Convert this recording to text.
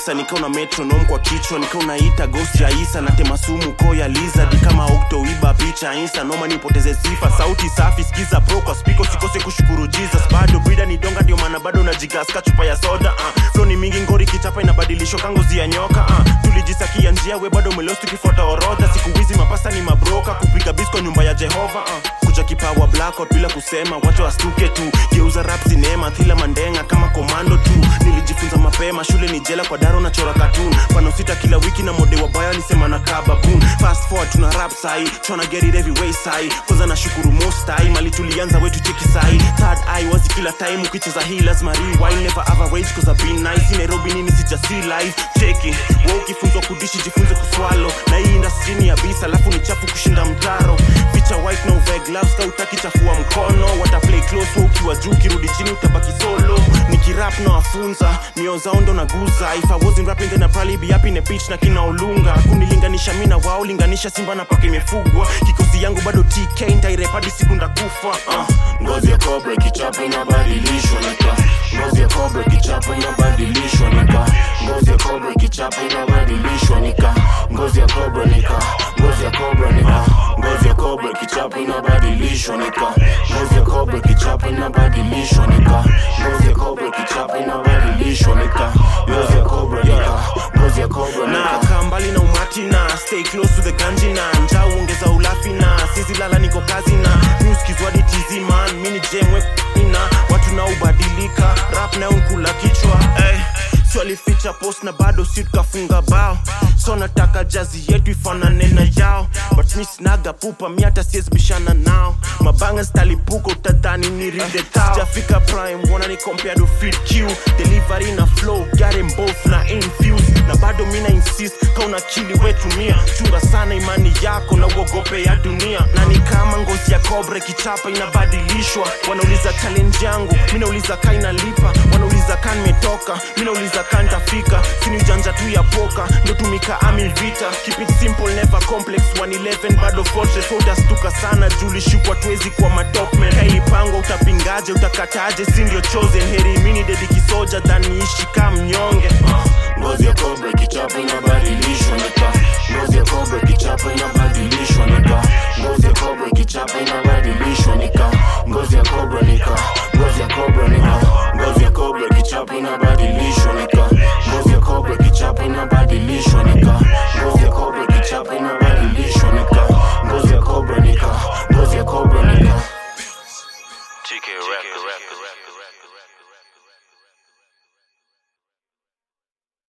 kabisa nikaona metronom kwa kichwa nikaunaita ghost ya isa natema sumu ko ya lizard kama oktoiba picha insta noma nipoteze sifa sauti safi skiza pro kwa spiko sikose kushukuru jesus bado brida ni donga ndio maana bado najigaska chupa ya soda uh. flo ni mingi ngori kichapa inabadilishwa kangozi ya nyoka uh. tulijisakia njia we bado melos tukifuata orodha siku hizi mapasta ni mabroka kupiga bisko nyumba ya jehova uh. kuja kipawa blackout bila kusema wacha wastuke tu geuza rap sinema thila mandenga kama komando tu nilijifunza mapema shule ni jela kwa daro na chora katun pano sita kila wiki na mode wa baya alisema na kababun fast forward tuna rap sai tryna get it every way sai kwanza nashukuru most time mali tulianza wetu cheki sai third eye wazi kila time ukicheza hii lazima rewind never average cause I've been nice in Nairobi nini sija see life cheki wewe ukifunzwa kudishi jifunze kuswalo na hii industry ni ya bisa alafu ni chafu kushinda mtaro ficha white na uvae gloves ka utaki chafua mkono wata play close wewe ukiwa juu ukirudi chini utabaki solo nikirap na wafunza mio zao ndo naguza if I wasn't rapping then I'd probably be up in a beach na kina olunga kunilinganisha mi na wao linganisha simba na paka imefugwa kikosi yangu bado TK ntairep hadi siku ndakufa uh. ngozi ya cobra kichapo inabadilishwa nika ngozi ya cobra kichapo inabadilishwa nika ngozi ya cobra kichapo inabadilishwa nika ngozi ya cobra nika ngozi ya cobra nika ngozi ya cobra kichapo inabadilishwa nika ngozi ya cobra kichapo inabadilishwa nika ngozi ya cobra kichapo inabadilishwa nika ngozi ya cobra nika ngozi ya cobra na nika kaa mbali na umati na stay close to the ganji na njaa uongeza ulafi na sizi lala niko kazi na nuskizwadi tizi man mini jemwe na watu na ubadilika rap na unkula kichwa hey. swalificha post na bado si tukafunga bao so nataka jazi yetu ifanane na yao but mi sinaga pupa mi hata siezibishana nao mabanga stalipuka utadhani ni ride tao sijafika prime wana ni compare to fit q delivery na flow got them both na infuse na bado mina insist kauna kili wetumia chunga sana imani yako na uogope ya dunia na ni kama ngozi ya kobre kichapa inabadilishwa wanauliza challenge yangu mi nauliza ka inalipa wanauliza ka nimetoka mi nauliza ka ntafika sini ujanja tu ya poka ndo tumika ami vita keep it simple never complex 111 bado fortress utastuka sana julishukwa tuwezi kwa matopmen kailipangwa utapingaje utakataje si ndio chosen heri mini dedi kisoja dhaniishi ka mnyonge ngozi ya cobra kichapo inabadilishwa nika ngozi ya cobra kichapo inabadilishwa nika ngozi ya cobra kichapo inabadilishwa nika ngozi ya cobra nika ngozi ya cobra nika ngozi ya cobra kichapo inabadilishwa nika ngozi ya cobra kichapo inabadilishwa nika ngozi ya cobra kichapo inabadilishwa nika ngozi ya cobra nika ngozi ya cobra nika TK Records.